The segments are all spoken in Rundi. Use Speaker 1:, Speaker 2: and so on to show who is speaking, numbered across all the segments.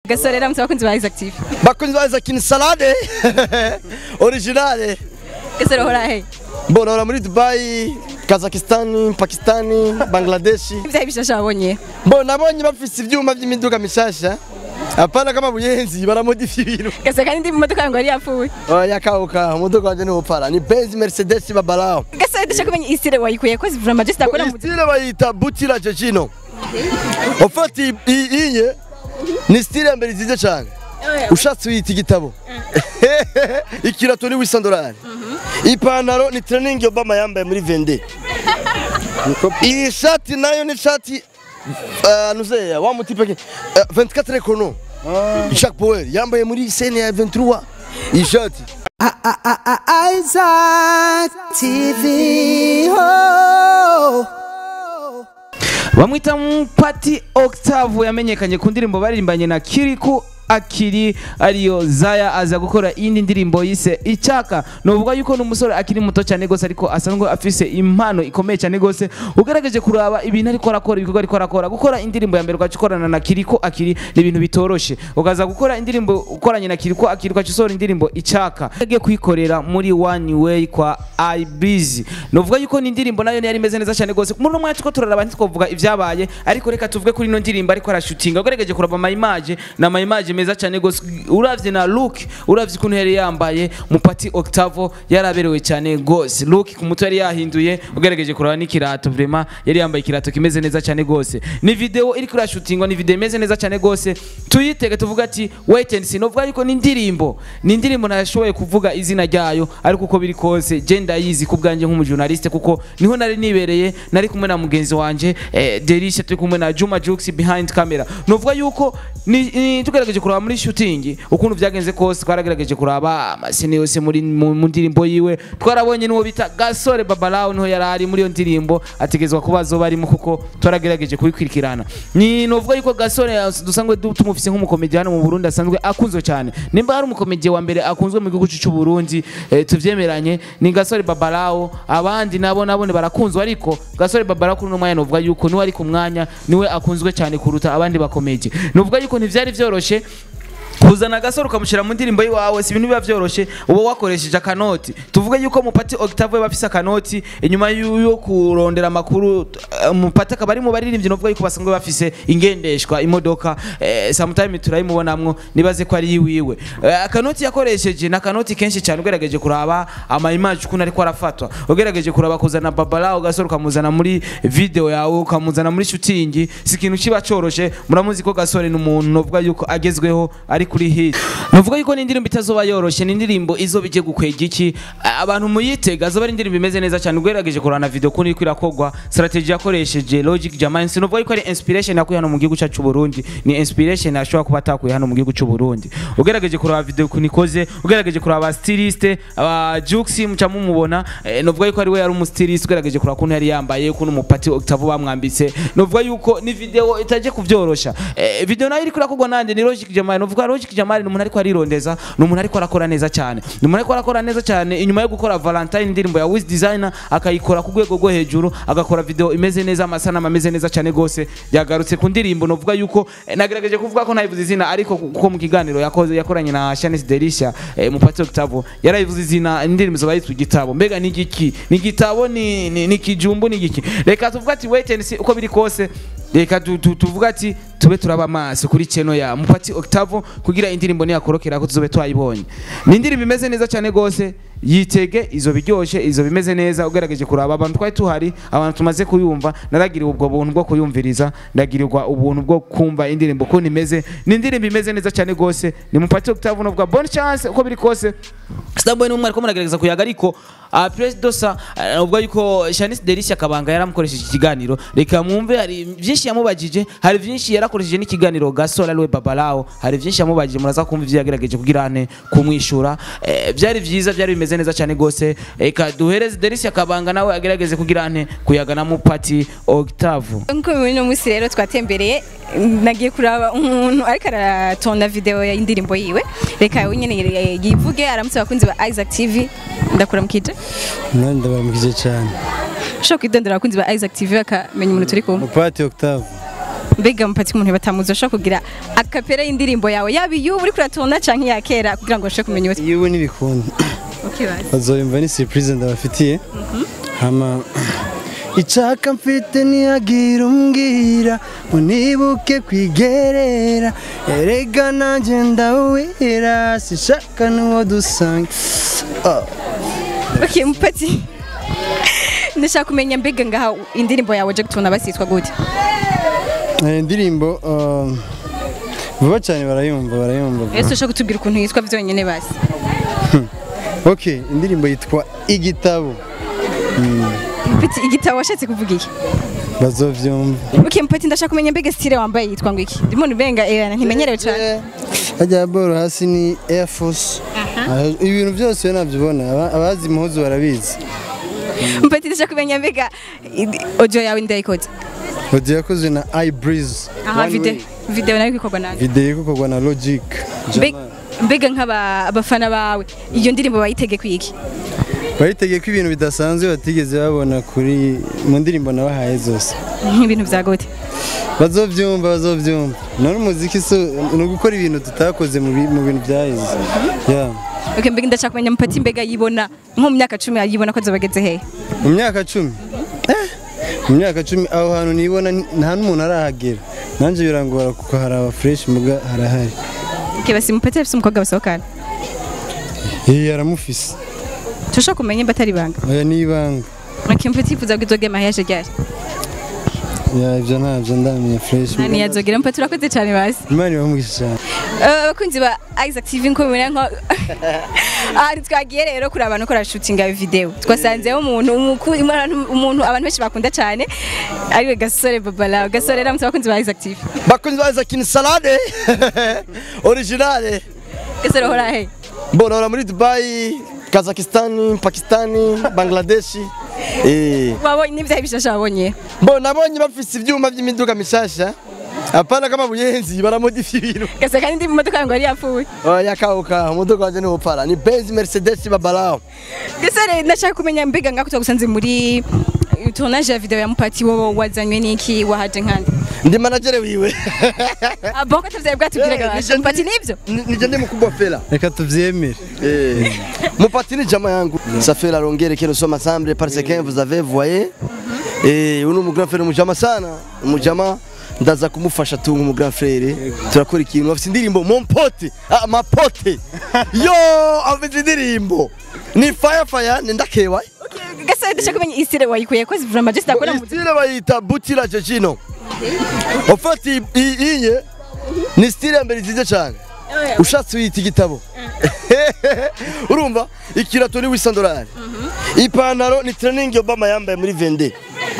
Speaker 1: gasore ramutse abakunzi ba Isaac TV
Speaker 2: bakunzi ba Isaac ni salade originale
Speaker 1: gasore hora he
Speaker 2: mbona ora muri Dubai Kazakhstan Pakistan Bangladesh
Speaker 1: ibyaha bishasha wabonye
Speaker 2: mbona nabonye bafise ivyuma vy'imiduga mishasha apana kama buyenzi baramodifya ibintu
Speaker 1: gasore kandi ndi mu modoka yangu yari yapfuye
Speaker 2: oya kauka umuduga wanje ni upara ni Benz Mercedes babalao
Speaker 1: gasore ndashaka kumenya isire wayikuye ko zivura majeste akora mu
Speaker 2: style bayita butira jejino ofati iye ni style ya mbere nziza cyane ushatse uyita igitabo ikirato ni wisa dolari ipantaro ni training Obama yambaye muri vende iyi shati nayo ni shati uh, nuzeya wa mutipe uh, 24 ekono Jacques Power yambaye muri scene ya 23 iyi shati
Speaker 3: Isaac TV. Oh.
Speaker 4: bamwita Mpati Octave yamenyekanye ku ndirimbo baririmbanye na Kiriku akiri ariyo Zaya aza gukora iyindi ndirimbo yise Icyaka novuga yuko n'umusore akiri muto cyane gose ariko asanzwe afise impano ikomeye cyane gose ugerageje kuraba ibintu ariko arakora ibikorwa ariko arakora gukora indirimbo ya mbere ugacikorana na Kiriko akiri ni ibintu bitoroshe ukaza gukora indirimbo ukoranye na Kiriko akiri ugacisora indirimbo Icyaka yagiye kuyikorera muri One Way kwa iBiz novuga yuko ni indirimbo nayo yari imeze neza cyane gose muri uno mwanya tuko turaraba ntitwovuga ibyabaye ariko reka tuvuge kuri ino ndirimbo ariko arashutinga ugerageje kuraba ama image na ama image meza cyane gose uravye na look uravye ukuntu yari yambaye mupati Octavo yaraberewe cyane gose look ku mutwe yari yahinduye ugerageje kuraba n'ikirato vraiment yari yambaye ikirato kimeze neza cyane gose ni video iri kuri shootingwa ni video imeze neza cyane gose tuyitege tuvuga ati wait and see novuga yuko ni indirimbo ni indirimbo nashoboye kuvuga izina ryayo ariko uko biri kose je ndayizi ku bwanjye nk'umujournaliste kuko niho nari nibereye nari kumwe na mugenzi wanje eh, Derisha turi kumwe na Juma Jux behind camera novuga yuko ni, ni tugerageje kuraba muri shooting ukuntu vyagenze kose twaragerageje kuraba amasene yose muri mu mu ndirimbo yiwe twarabonye n'uwo bita Gasore Babalao niho yari ari muri iyo ndirimbo ategezwa kuba azoba arimo kuko twaragerageje kubikurikirana ni novuga yuko Gasore dusanzwe du- tumufise nk'umukomedi hano mu Burundi asanzwe akunzwe cyane nimba hari umukomedi wa mbere akunzwe mu gihugu cy'u Burundi eh, tuvyemeranye ni Gasore Babalao abandi nabo nabone barakunzwe ariko Gasore Babalao kuri uno mwanya novuga yuko niwe ari ku mwanya niwe akunzwe cyane kuruta abandi bakomedi novuga yuko ntivyari vyoroshe kuzana agasore ukamushyira mu ndirimbo y'iwawe si ibintu biba byoroshye uba wakoresheje akanoti tuvuge yuko mupati Octave we bafise akanoti inyuma yo yo kurondera amakuru eh, mupati akaba ari mu baririmbyi novuga yuko basanzwe bafise ingendeshwa imodoka eh, sometime turayimubonamwo nibaze ko ari iwiwe eh, akanoti yakoresheje ni akanoti kenshi cyane ugerageje kuraba ama image ukuntu ariko arafatwa ugerageje kuraba kuzana babalao gasore ukamuzana muri video yawe ukamuzana muri shooting si ikintu kiba coroshe muramuzi ko gasore ni umuntu novuga yuko agezweho ari kuri hit novuga yuko ni indirimbo itazoba yoroshe ni indirimbo izoba ije gukwega iki A- abantu muyitega azoba ari indirimbo imeze neza cyane ugerageje kurana video ukuntu iriko irakogwa strategy yakoresheje logic jamani sinovuga yuko ari inspiration yakuye hano mu gihugu cyacu cy'u Burundi ni inspiration ashobora kuba atakuye hano mu gihugu cy'u Burundi ugerageje kuraba video ukuntu ikoze ugerageje kuraba aba styliste aba Jux muca mumubona eh, novuga yuko ari we yari umustiliste ugerageje kuraba ukuntu yari yambaye ukuntu umupati Octave bamwambitse novuga yuko ni video itaje kuvyorosha eh, video nayo iriko irakogwa nande ni logic jamani novuga logic jamani ni umuntu ariko arirondeza ni umuntu ariko arakora neza cyane ni umuntu ariko arakora neza cyane inyuma yo gukora Valentine indirimbo ya Wiz Designer akayikora ku rwego rwo hejuru agakora video imeze neza amasanamu ameze neza cyane gose yagarutse ku ndirimbo novuga yuko eh, nagerageje kuvuga ko ntayivuze izina ariko kuko mu kiganiro yakoze yakoranye na Shanice Derisha eh, mupati Octave yarayivuze izina indirimbo zoba yitwa igitabo mbega ni igiki ni igitabo ni ni, ni kijumbu ni igiki reka tuvuga ati wait and see uko biri kose reka tu- tu- tuvuga ati tube turaba amaso kuri cheno ya mupati Octave kugira indirimbo niyakorokera ko tuzobe twayibonye ni indirimbo imeze neza cyane gose yitege izo biryoshe izo bimeze neza ugerageje kuraba abantu twari tuhari abantu tumaze kuyumva naragiriwe ubwo buntu bwo kuyumviriza ndagirirwa ubuntu bwo kumva indirimbo ukuntu imeze ni indirimbo imeze neza cyane gose ni mupati Octave novuga bonne chance uko biri kose Starboy ni umwe ariko muragerageza kuyaga ariko uh, Prince Dosa uh, ubwo yuko Shanice Derisha kabanga yaramukoresheje ikiganiro reka mwumve hari byinshi yamubajije hari byinshi yarakoresheje n'ikiganiro Gasol ariwe Babalao hari byinshi yamubajije muraza kumva ivyo yagerageje kugira ane kumwishura eh, byari byiza byari bimeze neza cyane gose reka duhereze Derisha kabanga nawe agerageze kugira ane kuyaga na mupati Octave
Speaker 1: nkuko muri uno munsi rero twatembereye nagiye kuraba umuntu ariko aratonda video ya indirimbo yiwe reka we nyene yivuge aramutse abakunzi ba Isaac TV ndakuramukije
Speaker 5: nanjye ndabaramukije cyane
Speaker 1: ushobora kwidondera abakunzi ba Isaac TV bakamenya umuntu turi kumwe
Speaker 5: mupati Octave
Speaker 1: mbega mupati umuntu batamuzi ushobora kugira akapera y'indirimbo yawe yaba iy'ubu uri kuratona canke iya kera kugira ngo ushobore kumenya uwo
Speaker 5: yewe n'ibikunda
Speaker 1: okay, basi.
Speaker 5: bazoyumva ni surprise ndabafitiye hama icaka mfite ntiyagira umbwira unibuke kwigerera erega nanjye ndawera sishaka n'uwo dusanga Ah,
Speaker 1: okay, mupati ndashaka kumenya mbega ngaha indirimbo yawe je gutona basitwa gute
Speaker 5: eh, indirimbo um, vuba cyane barayumva barayumva vuba.
Speaker 1: ese ushobora kutubwira ukuntu yitwa vyonyene basi
Speaker 5: okay indirimbo yitwa igitabo
Speaker 1: mupati igitabo washatse kuvuga iki
Speaker 5: bazovyumva
Speaker 1: okay, mupati ndashaka kumenya mbega style wambaye yitwa ngo iki ndimo nubenga eh, ntimenyerewe cane
Speaker 5: hajya boro hasi ni air force Ah, ibintu byose iyo nabyibona aba- abazi impuzu barabizi
Speaker 1: mupati ndashaka kumenya mbega i- audio yawe ndayikoze
Speaker 5: Audio yakozwe na iBreeze
Speaker 1: aha
Speaker 5: One
Speaker 1: video
Speaker 5: Way.
Speaker 1: video nayo ikorwa nande
Speaker 5: video ikokorwa na Logic
Speaker 1: Mbe- mbega nk'abafana bawe iyo ndirimbo bayitege kwiki
Speaker 5: bayitegeye ko ibintu bidasanzwe batigeze babona kuri mu ndirimbo nabahaye zose
Speaker 1: nk'ibintu bya gute
Speaker 5: bazovyumva bazovyumva none umuziki so ni ugukora ibintu tutakoze mu bi- mu bintu byaheze yeah.
Speaker 1: okay, mbega ndashaka kumenya mupati mbega yibona nko mu myaka cumi yibona ko azobageze hehe
Speaker 5: mu myaka cumi Eh, mu myaka cumi aho hantu nibona ni- nta n'umuntu arahagera nanjye birangora kuko hari aba fresh muga harahari
Speaker 1: okay, basi mupati afise umukobwa basohokana
Speaker 5: Yeye aramufise
Speaker 1: turashobora kumenya imba atari ibanga
Speaker 5: oya ni ibanga
Speaker 1: okay, mupati yifuza ko izoga amaheyaje ryari
Speaker 5: ya ibyo ntabyo ndamenya fresh
Speaker 1: nani yazogira mupati urakoze cyane basi
Speaker 5: imana ibamugisha cyane
Speaker 1: Eh, abakunzi ba Isaac TV nko mubona nko aha twagiye rero kuri abantu kora shooting ya video twasanzeho umuntu umuku- umuntu umuntu abantu benshi bakunda cyane ariwe gasore babala gasore ramutse abakunzi ba Isaac TV
Speaker 2: bakunzi ba Isaac ni salade originale
Speaker 1: gasore hora he
Speaker 2: mbona ora muri Dubai Kazakhstan Pakistan Bangladesh eh
Speaker 1: wabonye n'ibyaha bishasha wabonye
Speaker 2: mbona nabonye bafise ivyuma vy'imiduga mishasha apana kama buyenzi baramodifiye ibintu
Speaker 1: gasore kandi ndi mu modoka yangu yari yapfuye
Speaker 2: oya kauka umuduga wanje ni upara ni Benz Mercedes babalao
Speaker 1: gasore ndashaka kumenya mbega ngako twagusanze muri tournage ya video ya mupati wowe wazanywe n'iki wahaje nkandi
Speaker 2: ndi manager wiwe
Speaker 1: aboko atavyaye bwatubwiraga basha mupati nibyo
Speaker 2: Ni- nije ndi mkubwa fela
Speaker 5: reka tuvyemere
Speaker 2: Eh. Mupati ni jamaa yangu. Ça fait la longueur que nous sommes ensemble parce que vous avez voyé. Eh, uno mu grand frère mujama sana. Mujama ndaza kumufasha tu mu grand frère. Turakora ikintu afite indirimbo mon pote. Ah ma pote. Yo, afite indirimbo. Ni fire fire ni ndakewa.
Speaker 1: gasore ndashaka kumenya isire wayikuye ko zivura majesty akora mu
Speaker 2: Style bayita butira jejino. En fait i- i- inye ni style ya mbere nziza cyane. ushatse uyita igitabo urumva ikirato ni wisa dolari ipantaro ni training obama yambaye muri vende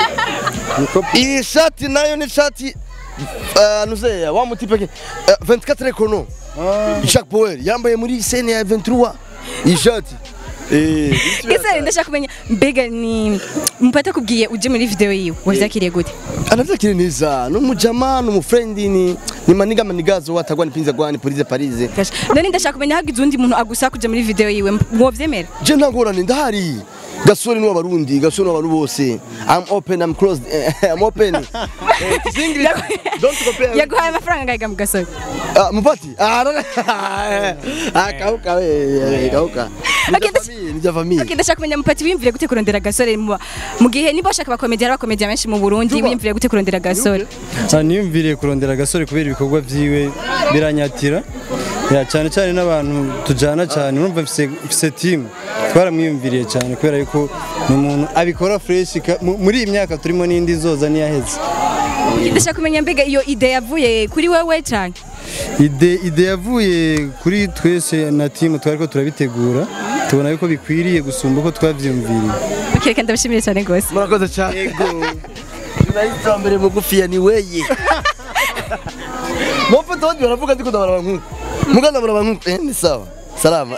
Speaker 2: iyi shati nayo ni shati uh, nuzeya wa mutipe ke uh, 24 ekono Jacques Power yambaye muri scene ya 23 iyi shati eh
Speaker 1: gasore ndashaka kumenya mbega ni mupati akubwiye uje muri video yiwe wavyakiriye gute
Speaker 2: anavyakiri neza n'umujama n'umufrendi ni ni maniga manigazo watagwa ni pinza gwani police parise
Speaker 1: Gasha. none ndashaka kumenya hagize undi muntu agusaba kuja muri video yiwe mwovyemera
Speaker 2: je ntangorane ndahari gasore ni w'abarundi gasore ni w'abantu bose i'm open i'm closed i'm open Eh, it's English. don't compare
Speaker 1: yaguhaye amafaranga ngahiga mu gasore
Speaker 2: Ah, mupati Ah, no, no. Ah, kauka we kauka Ni
Speaker 1: Okay,
Speaker 2: vya
Speaker 1: that's-
Speaker 2: famille, ni vya famille
Speaker 1: Okay, ndashaka kumenya mupati wiyumvire gute kurondera gasore mu mu gihe niba bashaka abakomedi hari abakomedi benshi mu Burundi
Speaker 2: Juba.
Speaker 1: wiyumvire gute kurondera gasore
Speaker 5: Ah, niyumviriye kurondera agasore kubera ibikorwa vyiwe biranyatira ya cyane cyane n'abantu tujana cyane urumva mfise mfise team twaramwiyumviriye cyane kubera yuko ni umuntu abikora fresh ka- mu- muri iyi myaka turimo n'indi zoza niyaheze
Speaker 1: ndashaka kumenya mbega iyo ide yavuye kuri wewe cyane
Speaker 5: ide ide yavuye kuri twese na team twari ko turabitegura tubona yuko bikwiriye gusumba uko twavyumviriye
Speaker 1: okay, reka ndabashimire cyane rwose
Speaker 2: murakoze cyane yego journalist wa mbere mugufiya ni weye mufite abandi baravuga ndiko ndabaraba nk'uko muga ndabaraba nk'uko eh ni sawa salama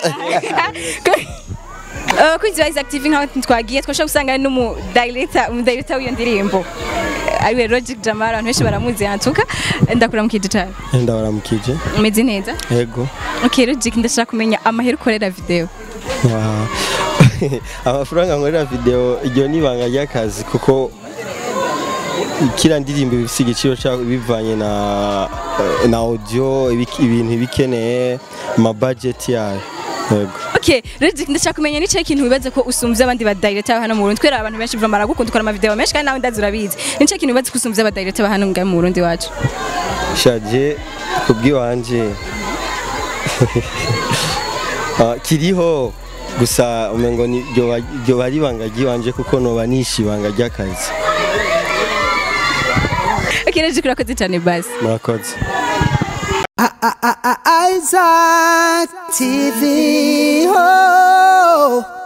Speaker 1: kuri Ziba Isaac TV nkaho twagiye twashobora gusanga n'umu director umu director w'iyo ndirimbo ariwe Logic Jamal abantu benshi baramuzi yantuka ndakura mukije cyane
Speaker 6: ndabaramukije
Speaker 1: umeze neza
Speaker 6: yego
Speaker 1: okay Logic ndashaka kumenya amahera ukorera video
Speaker 6: Ah, amafaranga nkorera video iryo ni ibanga ry'akazi kuko kiriya ndirimbo bifite igiciro cyayo bivanye na na audio ibik- ibintu ibikeneye ama budget yayo yego
Speaker 1: Okay, Redick ndashaka kumenya ni cyo kintu wibaza ko usumvye abandi ba director hano mu Burundi. Twera abantu benshi vraiment baragukunda ukora ama video menshi kandi nawe ndazi urabizi. Ni cyo kintu wibaza ko usumvye aba director hano ngahe mu Burundi wacu.
Speaker 6: shaje kubw'iwanje Ah, kiriho gusa umengo ni ryo ba- ryo bari ibanga ry'iwanje kuko noba nishe ibanga ry'akazi
Speaker 1: Okay, Redick urakoze cyane basi.
Speaker 6: murakoze
Speaker 3: Isaac TV. Oh.